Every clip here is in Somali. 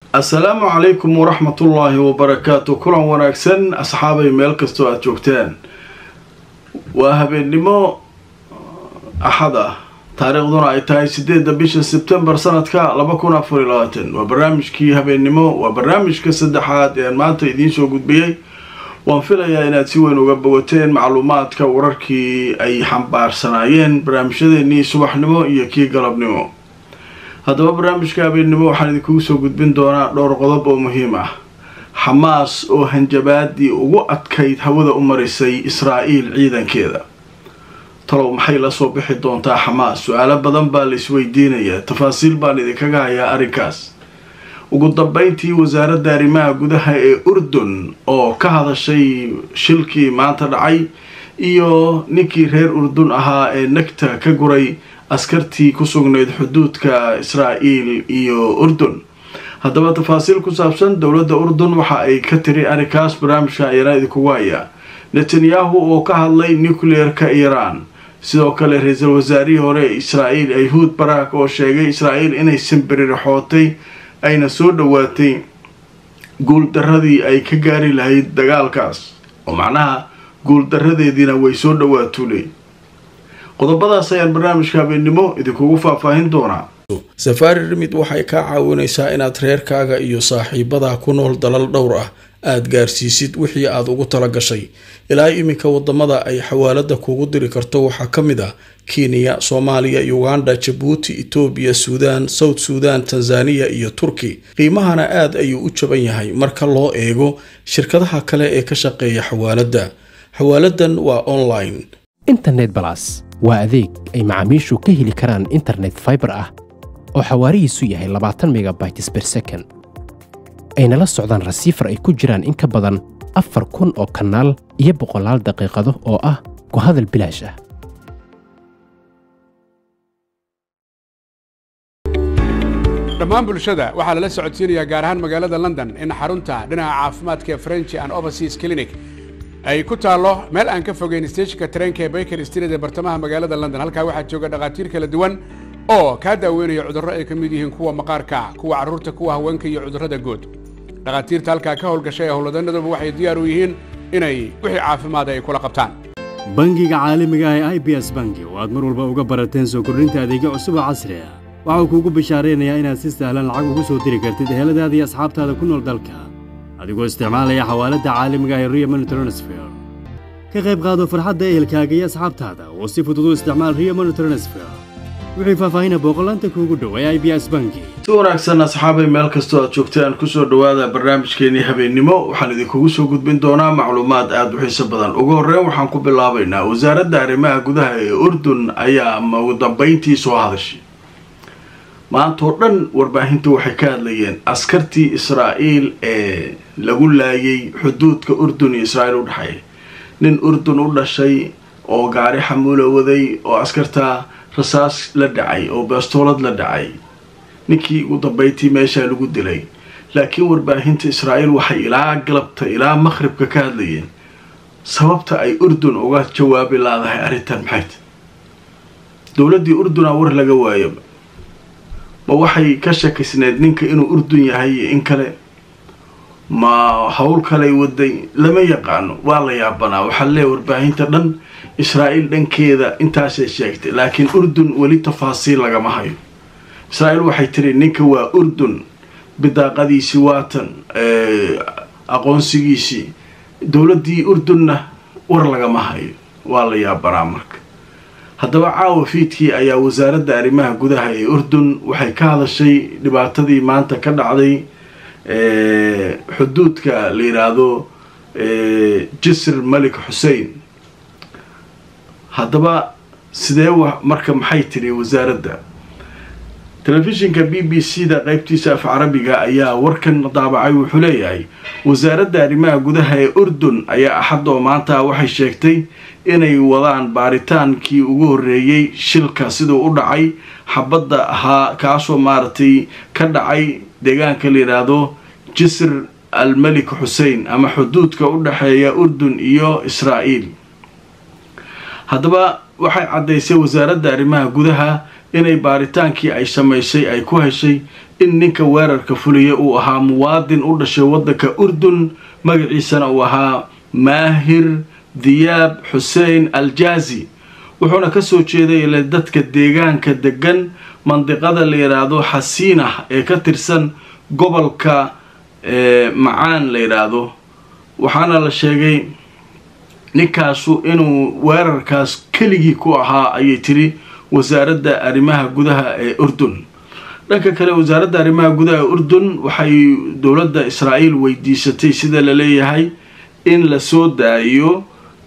assalaamu calaykum waraxmatullaahi wabarakaatu kulan wanaagsan asxaabay meel kastoo aada joogtaan waa habeennimo axad ah taariikhduna ay tahay sideedda bisha sebtembar sanadka laba kun afar iyo labaatan waa barnaamijkii habeennimo waa barnaamijka saddexaad ee aan maanta idiin soo gudbiyey waan filayaa inaad si weyn uga bogateen macluumaadka wararkii ay xambaarsanaayeen barnaamijyadeenii subaxnimo iyo kii galabnimo haddaba barnaamijka habeennimo waxaan idinkugu soo gudbin doonaa dhowr qodob oo muhiim ah xamaas oo hanjabaadii ugu adkayd hawada u marisay israa'iil ciidankeeda talow maxay la soo bixi doontaa xamaas su-aalo badan baa la isweydiinayaa tafaasiil baan idinkaga hayaa arrinkaas ugu dambeyntii wasaaradda arrimaha gudaha ee urdun oo ka hadashay shilkii maanta dhacay iyo ninkii reer urdun ahaa ee nagta ka guray askartii ku sugnayd xuduudka israa'iil iyo urdun haddaba tafaasiil ku saabsan dowladda urdun waxa ay ka tiri arrinkaas barnaamijka ayana idinkugu hayaa netanyahu oo ka hadlay nucleer-ka iiraan sidoo kale ra-iisul wasaarihii hore ee israa'iil ayhuud barak oo sheegay israa'iil inay simbirirxootay ayna soo dhowaatay guuldaradii ay ka gaari lahayd dagaalkaas oo macnaha guuldaradeediina way soo dhowaatuley qodobadaas ayaan barnaamijka habeennimo idinkugu faahfaahin doonaa safaari rimid waxay kaa caawinaysaa inaad reerkaaga iyo saaxiibadaa ku nool dalal dhowr ah aada gaarsiisid wixii aada ugu tala gashay ilaa iminka wadamada ay xawaalada kugu diri karto waxaa ka mid ah kenya soomaaliya uganda jabuuti etoobiya suudaan south suudan tanzaniya iyo turki qiimahana aada ayuu u jaban yahay marka loo eego shirkadaha kale ee ka shaqeeya xawaaladda xawaaladan waa online internet balas waa adeeg ay macaamiishu ka heli karaan internet faibar ah oo xawaarihiisu yahay labaatan megabytes ber second ayna la socdaan rasiifar ay ku jiraan in ka badan afar kun oo kanaal iyo boqolaal daqiiqado oo ah ku hadal bilaash ah dhammaan bulshada waxaa lala socodsiinayaa gaar ahaan magaalada london in xarunta dhinaca caafimaadka ee french and overseas clinic ay ku taallo meel aan ka fogeyn steejinka tareenka ee baker street ee bartamaha magaalada london halkaa waxaa jooga dhakhaatiir kala duwan oo kaa daaweynaya cudurro ay ka mid yihiin kuwa maqaarka kuwa carruurta kuwa haweenka iyo cudurrada guud dhakhaatiirta halkaa ka howlgashay ee howlwadanaduba waxay diyaar u yihiin inay wixii caafimaada ay kula qabtaan bangiga caalamiga ah ee i b s bangi oo aad mar walba uga barateen soo kordhinta adeegyo cusub oo casri ah waxau kuugu bishaaraynayaa inaad si sahlan lacag ugu soo diri kartid eheladaada iyo asxaabtaada ku nool dalka adigoo isticmaalaya xawaaladda caalamiga ah ee rio money transfer ka qayb qaado farxadda ehelkaaga iyo asxaabtaada oo si fudud u isticmaal rio money transfer wixii faahfaahina booqolaanta kuugu dhow ee i b s bangi si wanaagsan asxaabay meel kastoo aad joogtaan kusoo dhowaada barnaamijkeenii habeennimo waxaan idinkugu soo gudbin doonaa macluumaad aada u xiiso badan ugu horreyn waxaan ku bilaabaynaa wasaaradda arrimaha gudaha ee urdun ayaa ama ugu dambeyntii soo hadashay maantoo dhan warbaahinta waxay ka hadlayeen askartii israa'iil ee lagu laayay xuduudka urdun iyo israa'iil u dhexeeya nin urdun u dhashay oo gaari xamuula waday oo askartaa rasaas la dhacay oo beestoolad la dhacay ninkii ugu dambeyntii meeshaa lagu dilay laakiin warbaahinta israa'iil waxay ilaa galabta ilaa maqhribka ka hadlayeen sababta ay urdun uga jawaabi laadahay arrintan maxayt dowladdii urduna war laga waayo ma waxay ka shakisneed ninka inuu urdun yahay iyo in kale ma howl kaley waday lama yaqaano waa la yaabanaa waxaa leeya warbaahinta dhan israa'iil dhankeeda intaasay sheegtay laakiin urdun weli tafaasiil lagama hayo israa'iil waxay tiri ninka waa urdun bidaaqadiisii waatan aqoonsigiisii dowladdii urdunna war lagama hayo waa la yaabanaa marka haddaba caawa fiidkii ayaa wasaaradda arrimaha gudaha ee urdun waxay ka hadashay dhibaatadii maanta ka dhacday xuduudka la yidhaahdo jisr malik xuseen haddaba sidee marka maxay tiri wasaaradda telefishinka b b c da qeybtiisa af carabiga ayaa warkan daabacay wuxuu leeyahay wasaaradda arrimaha gudaha ee urdun ayaa axadoo maanta waxay sheegtay inay wadaan baaritaankii ugu horreeyey shilka siduu u dhacay xabadda ahaa kaasoo maaragtay ka dhacay deegaanka la yidhaahdo jisr al melik xuseen ama xuduudka u dhexeeya urdun iyo israa'iil haddaba waxay caddaysay wasaaradda arrimaha gudaha inay baaritaankii ay samaysay ay ku heshay in ninka weerarka fuliya uu ahaa muwaadin u dhashay waddanka urdun magaciisana uu ahaa maahir diyaab xuseen aljaazi wuxuuna kasoo jeeday ile dadka deegaanka degan mandiqada la yidhaahdo xasiinah ee ka tirsan gobolka macaan la yidhaahdo waxaana la sheegay ninkaasu inuu weerarkaas keligii ku ahaa ayay tiri wasaaradda arrimaha gudaha ee urdun dhanka kale wasaaradda arrimaha gudaha ee urdun waxay dowladda israa'iil weydiisatay sida la leeyahay in la soo daayo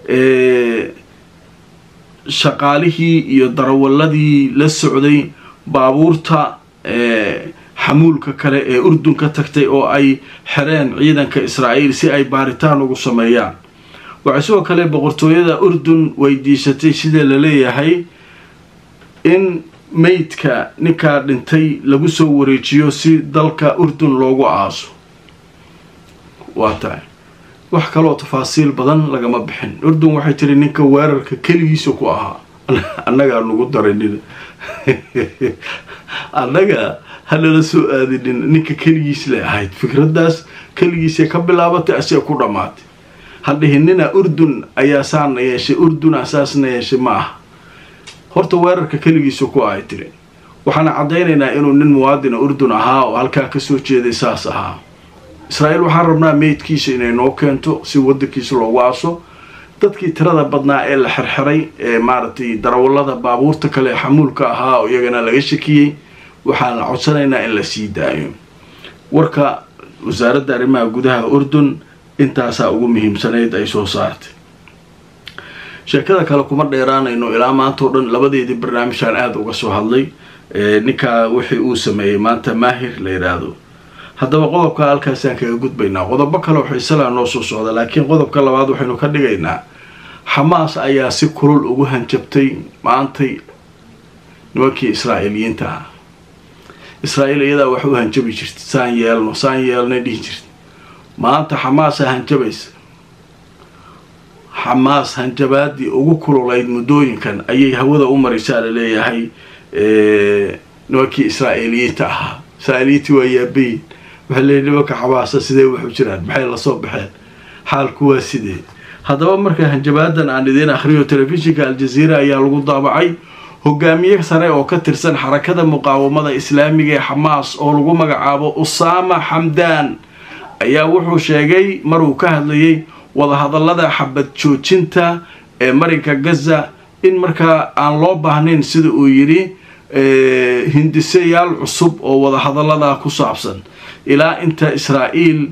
shaqaalihii iyo darawaladii la socday baabuurta xamuulka kale ee urdun ka tagtay oo ay xereen ciidanka israa'iil si ay baaritaan ugu sameeyaan waxay sidoo kale boqortooyada urdun weydiisatay sida la leeyahay in meydka ninkaa dhintay lagu soo wareejiyo si dalka urdun loogu aaso waa tahay wax kaloo tafaasiil badan lagama bixin urdun waxay tiri ninka weerarka keligiisa ku ahaa annagaa nagu daranina annaga hanala soo aadinin ninka keligiis le ahayd fikraddaas keligiisay ka bilaabatay asee ku dhammaatay hadhihinina urdun ayaa saana yeeshay urduna saasna yeeshay ma aha horta weerarka keligiisa ku ahay tiri waxaana caddaynaynaa inuu nin muwaadina urdun ahaa oo halkaa kasoo jeeday saas ahaa israa'iil waxaan rabnaa meydkiisa inay noo keento si waddankiisa loogu aaso dadkii tirada badnaa ee la xerxeray ee maaragtay darawallada baabuurta kale xamuulka ahaa oo iyagana laga shakiyey waxaan la codsanaynaa in la sii daayo warka wasaaradda arrimaha gudaha urdun intaasaa ugu muhiimsanayd ay soo saartay sheekada kale kuma dheeraanayno ilaa maanta oo dhan labadeedii barnaamijaan aada uga soo hadlay ninkaa wixii uu sameeyey maanta maahir la yidhaahdo haddaba qodobka halkaasaan kaga gudbaynaa qodobo kale xiisalaa noo soo socda laakiin qodobka labaad waxaynu ka dhigaynaa xamaas ayaa si kulul ugu hanjabtay maantay nimankii israa'iiliyiinta ah israa'iil iyadaa wax u hanjabi jirta saan yeelno saan yeelnay dhihi jirta maanta xamaasaa hanjabaysa xamaas hanjabaadii ugu kululayd muddooyinkan ayay hawada u maraysaa la leeyahay nimankii israa'iiliyiinta ahaa israa'iiliyiintii waa yaabayin waxay leeyihin nimanka xamaasa sidee waxu jiraan maxay lasoo baxeen xaalku waa sidee haddaba marka hanjabaadan aan idiin akhriyo telefishinka aljaziira ayaa lagu daabacay hogaamiye sare oo ka tirsan xarakada muqaawamada islaamiga ee xamaas oo lagu magacaabo usaama xamdaan ayaa wuxuu sheegay maruu ka hadlayay wadahadallada xabad joojinta ee marinka gaza in markaa aan loo baahnayn sida uu yidhi hindisayaal cusub oo wadahadalladaa ku saabsan ilaa inta israa'iil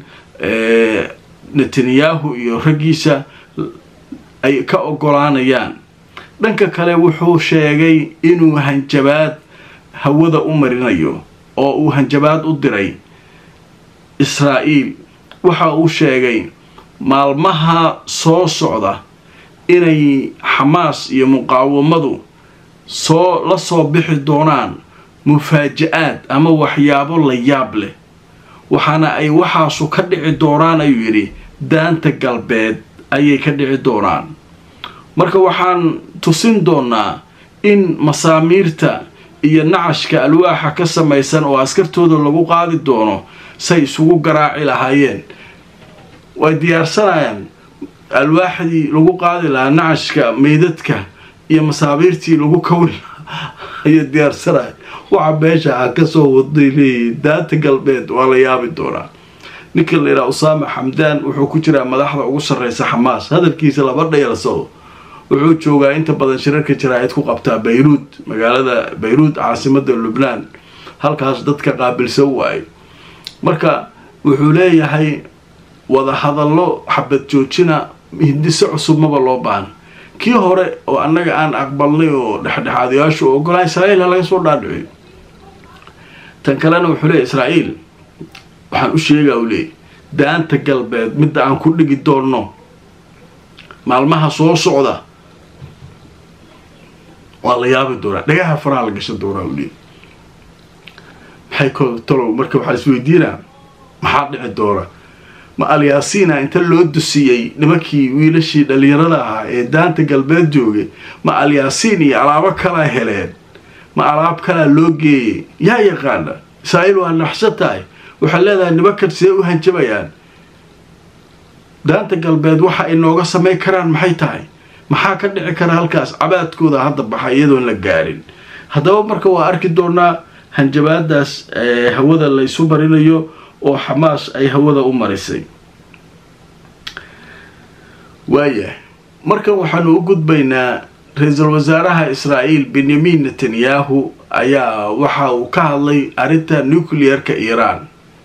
netanyahu iyo raggiisa ay ka ogolaanayaan dhanka kale wuxuu sheegay inuu hanjabaad hawada u marinayo oo uu hanjabaad u diray israa'iil waxa uu sheegay maalmaha soo socda inay xamaas iyo muqaawamadu soo la soo bixi doonaan mufaaja-aad ama waxyaabo la yaab leh waxaana ay waxaasu ka dhici doonaan ayuu yidhi daanta galbeed ayay ka dhici doonaan marka waxaan tusin doonaa in masaamiirta iyo nacashka alwaaxa ka samaysan oo askartooda lagu qaadi doono say isugu garaaci lahaayeen way diyaarsanayaan alwaaxdii lagu qaadi lahaa nacashka meydadka iyo masaabiirtii lagu kawni lahaa ayay diyaarsanaya waxa meesha aan kasoo wadnay leeyihiin daanta galbeed waa la yaabi doonaa ninka la yidhaha usaama xamdaan wuxuu ku jiraa madaxda ugu sarreysa xamaas hadalkiisa laba dheersado wuxuu joogaa inta badan shirarka jaraa'id ku qabtaa bayruud magaalada bayruud caasimada lubnaan halkaas dadka qaabilsan waaye marka wuxuu leeyahay wadahadallo xabad joojina hindiso cusub maba loo baahan kii hore oo annaga aan aqbalnay oo dhexdhexaadayaashu oo ogolaa israa'iil ha laga soo dhaadhiciyo tan kalena wuxuu leeyahy israa'iil waxaan u sheegaa u leeyay daanta galbeed midda aan ku dhigi doonno maalmaha soo socda waa la yaabi doonaa dhagaha faraha la gashan doonaa u leeyay maxay ko talow marka waxaa isweydiinaa maxaa dhici doona ma alyaasiina inta loo dusiyey nimankii wiilashii dhallinyarada ahaa ee daanta galbeed joogay ma alyaasiin iyo alaabo kala heleen ma alaab kalaa loo geeyey yaa yaqaana israa'iil waa naxsan tahay waxay leedahay nimankan sidee u hanjabayaan daanta galbeed waxa ay nooga samayn karaan maxay tahay maxaa ka dhici kara halkaas cabaadkooda hadda baxa iyadoon la gaarin haddaba marka waa arki doonaa hanjabaadaas hawada laysu marinayo oo xamaas ay hawada u marisay waayah markan waxaanu u gudbaynaa ra-iisul wasaaraha israa'iil benyamin netanyahu ayaa waxa uu ka hadlay arrinta nuclear-ka iiraan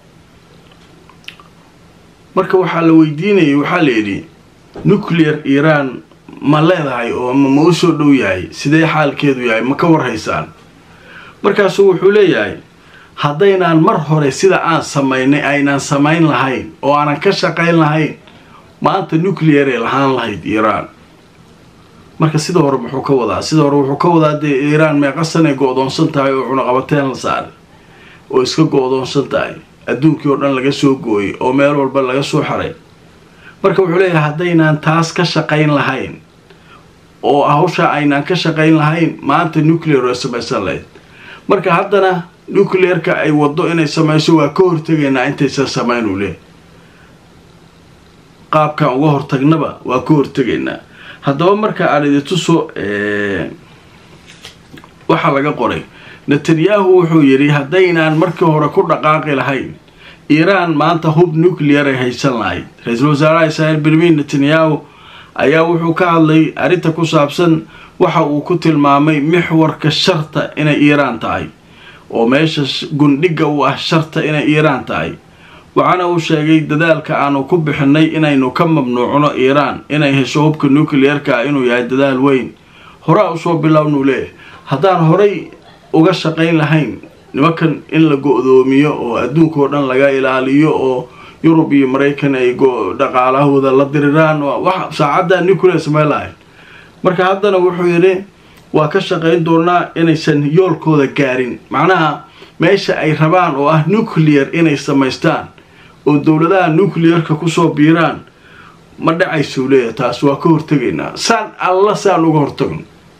marka waxaa la weydiinayay waxaa la yidhi nuclear iiraan ma leedahay oo ma u soo dhow yahay sidee xaalkeedu yahay ma ka warhaysaan markaasuu wuxuu leeyahay haddaynaan mar hore sida aan samaynay aynaan samayn lahayn oo aanan ka shaqayn lahayn maanta nuclearay lahaan lahayd iiraan marka sida hore muxuu ka wadaa sida hore wuxuu ka wadaa dee iiraan meeqasanay go-doonsan tahay oo cunaqabateen la saaray oo iska go-doonsan tahay adduunkii oo dhan laga soo gooyay oo meel walba laga soo xaray marka wuxuu leeyahay haddaynaan taas ka shaqayn lahayn oo hawsha aynaan ka shaqayn lahayn maanta nuclear way samaysan lahayd marka haddana nuclearka ay waddo inay samayso waa ka hortegaynaa intaysan samayn uu leeyahy qaabkaan uga hortagnaba waa ka hortegaynaa haddaba marka aan idintuso waxaa laga qoray netanyahu wuxuu yidhi haddaynaan markii hore ku dhaqaaqi lahayn iiraan maanta hub nuclear ay haysan lahayd ra-iisul wasaaraha israa'iil benyamin netanyahu ayaa wuxuu ka hadlay arrinta ku saabsan waxa uu ku tilmaamay mixwarka sharta inay iiraan tahay oo meesha gundhiga u ah sharta inay iiraan tahay waxaana uu sheegay dadaalka aanu ku bixinay inaynu ka mamnuucno iiraan inay hesho hubka nuclearka ah inuu yahay dadaal weyn horaa usoo bilownuu leeyahay haddaan horay uga shaqayn lahayn nimankan in la go-doomiyo oo adduunkao dhan laga ilaaliyo oo yurub iyo maraykan ay dhaqaalahooda la diriraan wax saacaddaa nuclear samayn lahayn marka haddana wuxuu yidhi waa ka shaqayn doonaa inaysan yoolkooda gaarin macnaha meesha ay rabaan oo ah nuclear inay samaystaan oo dowladaha nuclearka kusoo biiraan ma dhacaysuu leeyahay taas waa ka hortegaynaa saan alla saan uga hortagno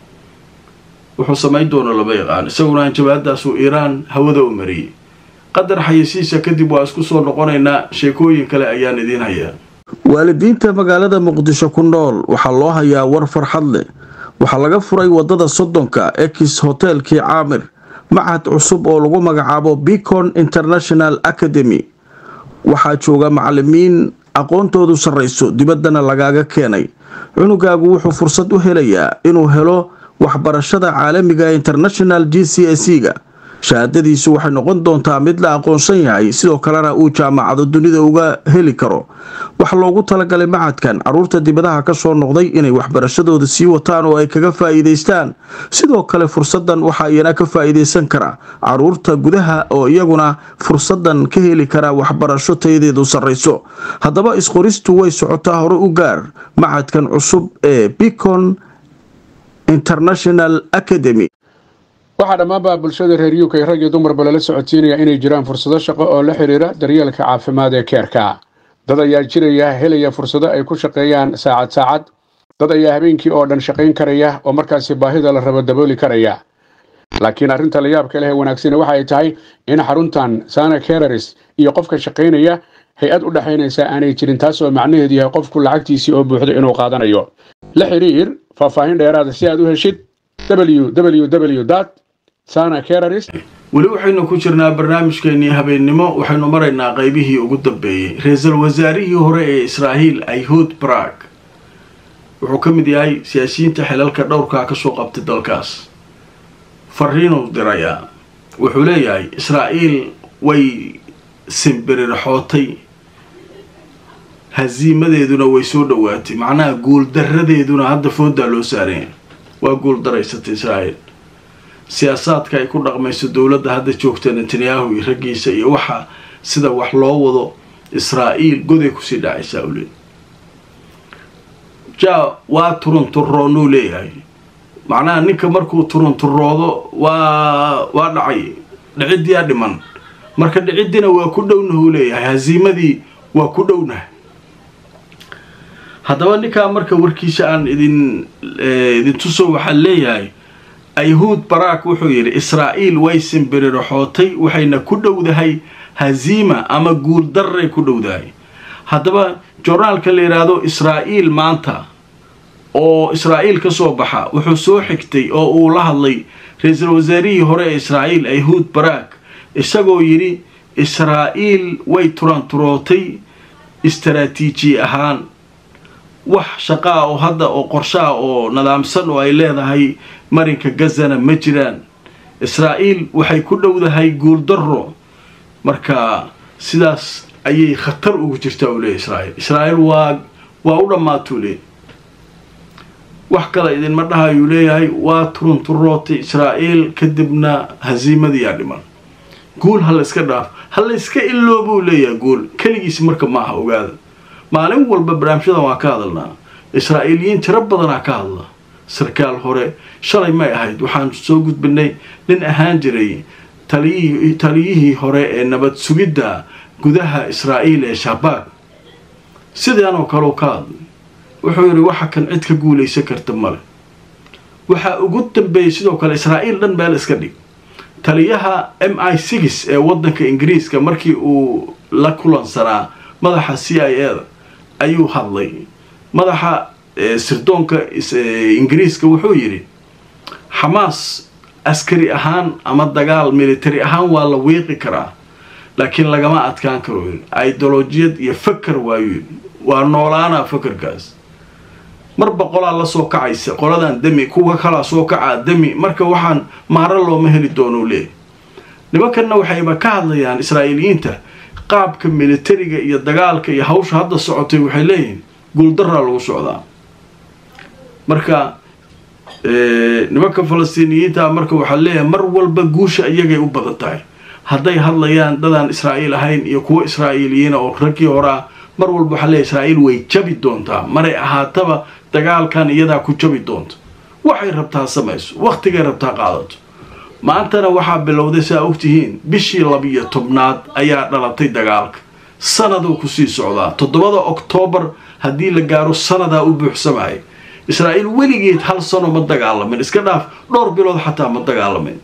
wuxuu samayn doona lama yaqaan isaguna hanjabaadaasuu iiraan hawada u mariyey qadar xayasiisa kadib waa isku soo noqonaynaa sheekooyin kale ayaan idiin hayaa waalidiinta magaalada muqdisho ku nool waxaa loo hayaa war farxad leh waxaa laga furay wadada soddonka ex hotelkii caamir machad cusub oo lagu magacaabo bicon international academy waxaa jooga macalimiin aqoontoodu sarrayso dibaddana lagaaga keenay cunugaagu wuxuu fursad u helayaa inuu helo waxbarashada caalamiga international g c s ga shahaadadiisu waxay noqon doontaa mid la aqoonsan yahay sidoo kalena uu jaamacado dunida uga heli karo waxaa loogu talagalay macadkan caruurta dibadaha ka soo noqday inay waxbarashadooda sii wataan oo ay kaga faa'iidaystaan sidoo kale fursadan waxaa iyana ka faa'iidaysan kara caruurta gudaha oo iyaguna fursadan ka heli kara waxbarasho tayadeedu sarrayso haddaba isqoristu way socotaa hore u gaar macadkan cusub ee bicon international academy waxaa dhammaanba bulshada reer uk rag iyo dumarba lala socodsiinaya inay jiraan fursado shaqo oo la xidhiira daryeelka caafimaad ee keerka dad ayaa jiraya helaya fursado ay ku shaqeeyaan saacad saacad dad ayaa habeenkii oo dhan shaqayn karaya oo markaasi baahida la rabo dabooli karaya laakiin arrinta la yaabka leh ee wanaagsani waxa ay tahay in xaruntan sana kereris iyo qofka shaqaynaya hay-ad u dhexaynaysa aanay jirin taas oo macnaheedu yahay qofku lacagtiisii oo buuxdo inuu qaadanayo la xidhiir faahfaahin dheeraada si aad u heshid www sana kereris weli waxaynu ku jirnaa barnaamijkeenii habeennimo waxaynu maraynaa qaybihii ugu dambeeyey ra-iisul wasaarihii hore ee israa'iil ayhud brag wuxuu ka mid yahay siyaasiyiinta xilalka dhowrkaa kasoo qabtay dalkaas fariinuu dirayaa wuxuu leeyahay israa'iil way simbirirxootay hasiimadeeduna way soo dhowaatay macnaha guuldaradeeduna hadda foodaa loo saaranya waa guuldaraysatay israa'iil siyaasaadka ay ku dhaqmayso dowladda hadda joogta netanyahu iyo raggiisa iyo waxa sida wax loo wado israa'iil goday kusii dhacaysaa u leey ja waa turunturoonuu leeyahay macnaha ninka markuu turunturoodo waa waa dhacay dhiciddiyaa dhiman marka dhiciddina waa ku dhownahuu leeyahay hasiimadii waa ku dhownaha haddaba ninkaa marka warkiisa aan idin idin tuso waxaa leeyahay ayhuud baraak wuxuu yidhi israa'iil way simbiririxootay waxayna ku dhowdahay haziima ama guuldarray ku dhowdahay haddaba jornaalka la yidhaahdo israa'iil maanta oo israa'iil ka soo baxa wuxuu soo xigtay oo uu la hadlay ra-iisul wasaarihii hore ee israa'iil ayhuud baraak isagoo yidhi israa'iil way turanturootay istaraatiiji ahaan wax shaqaa oo hadda oo qorshaha oo nadaamsan oo ay leedahay marinka gazana ma jiraan israa'iil waxay ku dhowdahay guuldarro marka sidaas ayay khatar ugu jirtaa uu leeyahy israa'iil israa'iil waa waa u dhammaatuu leey wax kale idinma dhahayuu leeyahay waa turunturootay israa'iil kadibna hasiimadiyaa dhiman guul ha la iska dhaaf ha la iska iloobuu leeyahay guul keligiis marka ma aha ogaada maalin walba barnaamijyadan waa ka hadalnaa israa'iiliyiin tiro badanaa ka hadla sarkaal hore shalay may ahayd waxaan soo gudbinay nin ahaan jiray taliyihii taliyihii hore ee nabad sugidda gudaha israa'iil ee shabaag sidaanoo kaleu ka hadlay wuxuu yidhi waxa kan cid ka guulaysan karta male waxaa ugu dambeeyey sidoo kale israa'iil dhan meel iska dhig taliyaha m i six ee waddanka ingiriiska markii uu la kulansanaa madaxa c i a da ayuu hadlay madaxa sirdoonka ingiriiska wuxuu yidhi xamaas askari ahaan ama dagaal military ahaan waa la wiiqi karaa laakiin lagama adkaan karo idolojiyad iyo faker waayu waa noolaanaa fakerkaas mar boqolaa la soo kacaysa qoladan demi kuwa kalaa soo kacaa demi marka waxaan maaro looma heli doonuu leeyahy nimankanna waxayba ka hadlayaan israa'iiliyiinta qaabka militariga iyo dagaalka iyo hawsha hadda socotay waxay leeyihiin guuldaraa lagu socdaa marka nimanka falastiiniyiinta marka waxaa leeyahay mar walba guusha iyagay u badan tahay hadday hadlayaan dadaan israa'iil ahayn iyo kuwo israa'iiliyiina oo raggii horaa mar walba waxaa leeyahy israa'iil way jabi doontaa maray ahaataba dagaalkan iyadaa ku jabi doonta waxay rabtaa samayso wakhtigay rabtaa qaadato maantana waxaa bilowday saa ogtihiin bishii labiyo tobnaad ayaa dhalatay dagaalka sanaduu kusii socdaa toddobada oktoobar haddii la gaaro sanadaa u buuxsamaya israa'iil weligeed hal sano ma dagaalamin iska dhaaf dhowr bilood xataa ma dagaalamin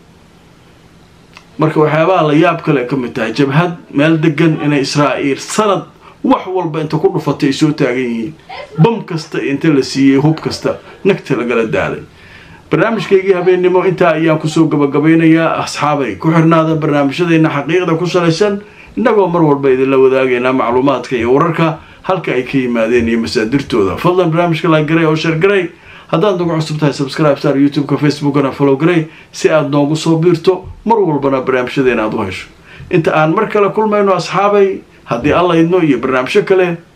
marka waxyaabaha la yaab kale ka mid tahay jabhad meel degan inay israa'iil sanad wax walba inta ku dhufatay ay soo taagan yihiin bam kasta inta la siiyey hub kasta nagta lagala daalay barnaamijkaygii habeennimo intaa ayaan kusoo gabagabaynayaa asxaabay ku xirnaada barnaamijyadeenna xaqiiqda ku salaysan innagoo mar walba idinla wadaagaynaa macluumaadka iyo wararka halka ay ka yimaadeen iyo masaadirtooda fadlan barnaamijka laagaray oo sheergaray haddaad nagu cusub tahay subscribe star youtube-ka facebookana follow garay si aad noogu soo biirto mar walbana barnaamijyadeena aad u hesho inta aan mar kale kulmayno asxaabay haddii alla idno iyo barnaamijyo kale